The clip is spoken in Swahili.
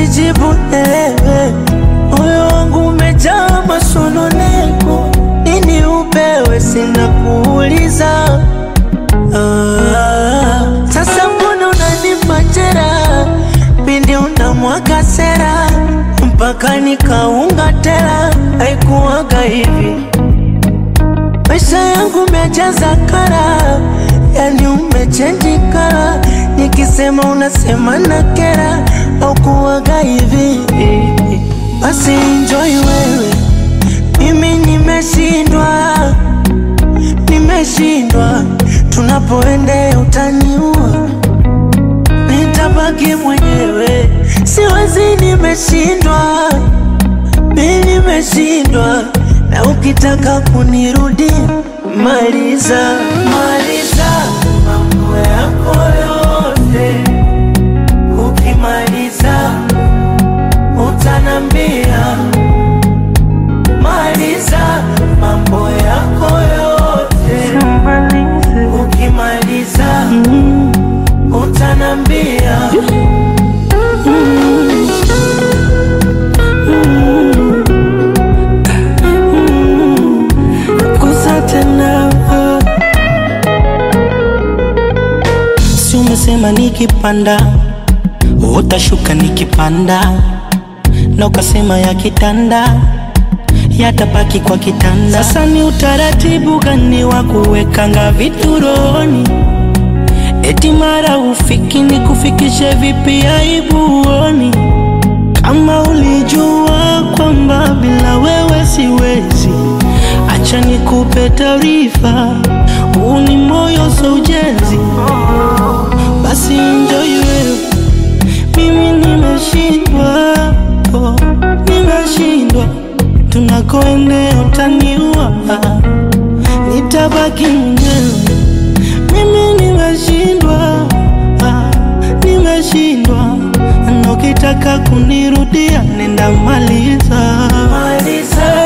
nijibu elewe, moyo wangu umejaa masononeko, nini upewe, sina kuuliza. Ah, sasa mbona unanipa jeraha pindi unamwaga sera mpaka nikaunga tela, haikuwaga hivi. Maisha yangu umejaza kara, yani umechenji kara, nikisema unasema na kera, au kuwaga hivi. Basi enjoy wewe, mimi nimeshindwa, nimeshindwa, tunapoendea utaniua nitabaki mwenyewe, siwezi, nimeshindwa, mi nimeshindwa, na ukitaka kunirudi maliza, maliza mambo yako yote, ukimaliza utanambia, maliza mambo yako yote, ukimaliza utanambia kusa tena si umesema nikipanda utashuka nikipanda na ukasema ya kitanda yatapaki kwa kitanda sasa ni utaratibu gani wa kuwekanga vitu rohoni Eti mara ufiki ni kufikishe vipi aibuoni? Kama ulijua kwamba bila wewe siwezi, acha nikupe taarifa, huu ni moyo so ujenzi. Basi enjoy wewe, mimi nimeshindwa, oh, nimeshindwa, tunakoendea utaniua, nitabaki mwenyewe mimi nimeshindwa, ah, nimeshindwa, na ukitaka kunirudia nenda maliza, maliza